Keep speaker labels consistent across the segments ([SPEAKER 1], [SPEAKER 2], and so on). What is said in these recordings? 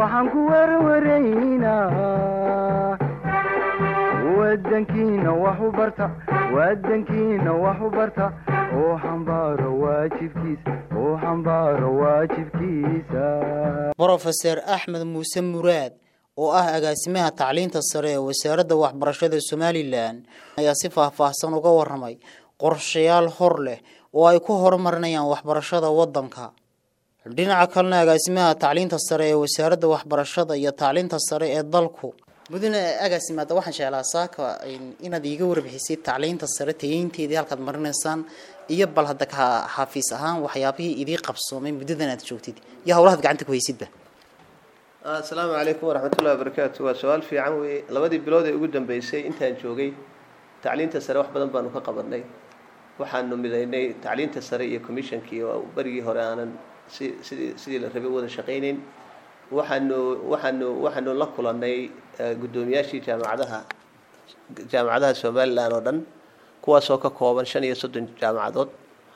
[SPEAKER 1] waxaan ku werwaraynaa wadankiina wax u barta wadankiina wax u barta oo xambaaro waajibkiisa oo xambaaro waajibkiisa
[SPEAKER 2] brofeser axmed muuse muraad oo ah agaasimaha tacliinta sare ee wasaaradda waxbarashada somalilan ayaa si faahfaahsan uga waramay qorshayaal hor leh oo ay ku horumarinayaan waxbarashada waddanka dhinaca kalena agaasimaha tacliinta sare ee wasaaradda waxbarashada iyo tacliinta sare ee dalku mudane agaasimaada waxaan jeclaa saaka inaad iiga warbixisay tacliinta sare tayeynteedii halkaad marinaysaan iyo bal hadda ka xafiis ahaan waxyaabihii idii qabsoomay muddadan aad joogtid iyo howlahaad gacanta ku haysidba
[SPEAKER 3] asalaamu calaykum waraxmatullahi wabarakaatu waa su-aal fiican weeye labadii bilood ee ugu dambeysay intaan joogay tacliinta sare wax badan baanu ka qabanay waxaanu midaynay tacliinta sare iyo commissionkii oo berigii hore aanan si sidii sidii la rabay wada shaqaynayn waxaanu waxaanu waxaanu la kulanay guddoomiyaashii jaamacadaha jaamacadaha somalilan oo dhan kuwaasoo ka kooban shan iyo soddon jaamacadood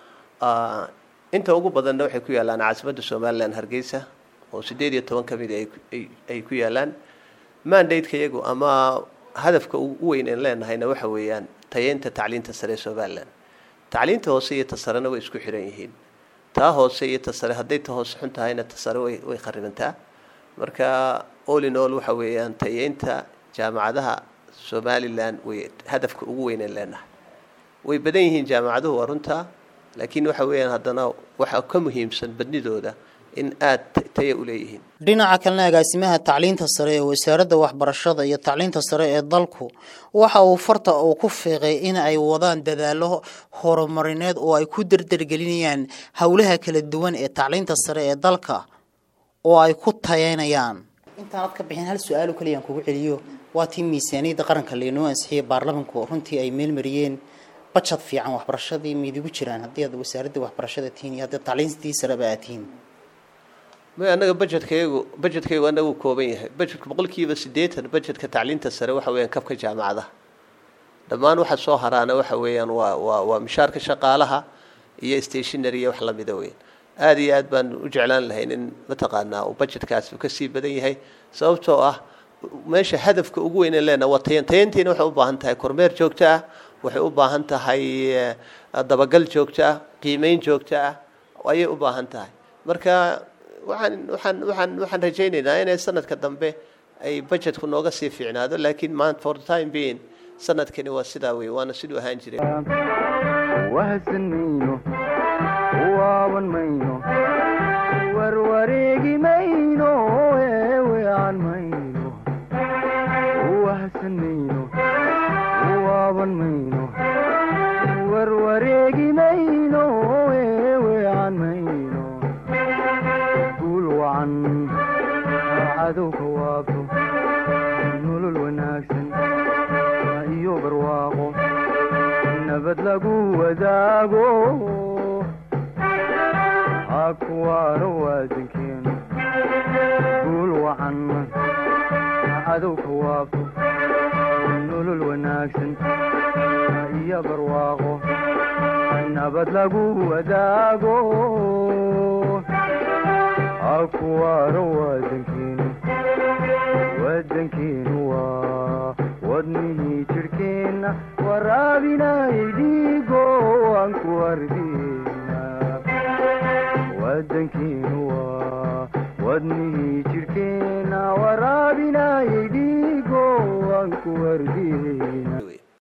[SPEAKER 3] inta ugu badanna waxay ku yaallaan caasimadda somalilan hargeysa oo siddeed iyo toban ka mid ay ku yaallaan mandate-ka iyagu ama hadafka ugu weyn aan leenahayna waxa weeyaan tayeynta tacliinta sare ee somalilan tacliinta hoose iyo ta sarena way isku xiran yihiin taa hoose iyo ta sare hadday ta hoose xun tahayna ta sare way way kharibantaa marka all in all waxa weeyaan tayeynta jaamacadaha somalilan way hadafka ugu weyn aan leenahay way badan yihiin jaamacaduhu waa runtaa laakiin waxa weeyaan haddana waxa ka muhiimsan badnidooda in aad taya u leeyihiin
[SPEAKER 2] dhinaca kalena agaasimaha tacliinta sare ee wasaaradda waxbarashada iyo tacliinta sare ee dalku waxa uu farta uu ku fiiqay in ay wadaan dadaallo horumarineed oo ay ku dardargelinayaan howlaha kala duwan ee tacliinta sare ee dalka oo ay ku tayeynayaan intaanad ka bixin hal su-aal oo kaliyaan kugu celiyo waa tii miisaaniyadda qaranka laynoo ansixiyay baarlamanku runtii ay meelmariyeen bajad fiican waxbarashadii miidigu jiraan haddii aad wasaaradda waxbarashada tihiin iyo haddii tacliintii sareba aad tihiin
[SPEAKER 3] may annaga bajetkaygu bajetkaygu annagu kooban yahay bajetka boqolkiiba siddeetan bajetka tacliinta sare waxa weeyaan kabka jaamacadaha dhammaan waxa soo haraana waxa weeyaan waa waa waa mishaarka shaqaalaha iyo stationary iyo wax lamida weyn aada iyo aad baan u jeclaan lahayn in mataqaanaa uu bajetkaasi ka sii badan yahay sababtoo ah meesha hadafka ugu weyn ee leenaha waa tayan tayantiina waxay u baahan tahay kormeer joogto ah waxay u baahan tahay dabagal joogto ah qiimeyn joogto ah ayay u baahan tahay marka waxaan waxaan waxaan waxaan rajaynaynaa inay sanadka dambe ay budgetku nooga sii fiicnaado laakiin maanta for the time being sanadkani waa sidaa wey waana siduu ahaan jiray
[SPEAKER 1] wahadsan mayno waaban mayno warwareegi mayno eewean mayno wahadsan mayno waaban mayno warwareegi mayno eewean mayno guul wacan cadowka waabto nolol wanaagsan iyo barwaaqo nabad lagu wadaago hakuwaano waadankeenu guul wacan cadowka waabto nolol wanaagsan iyo barwaaqo nabad lagu wadaago hakuwaano waadankeenu wadankeenu waa wadnihii jidhkeenna waraabinayay dhiigo aan ku ardina wadankeenu waa wadnihii jidhkeenna waraabinayay dhiigo aan ku ardina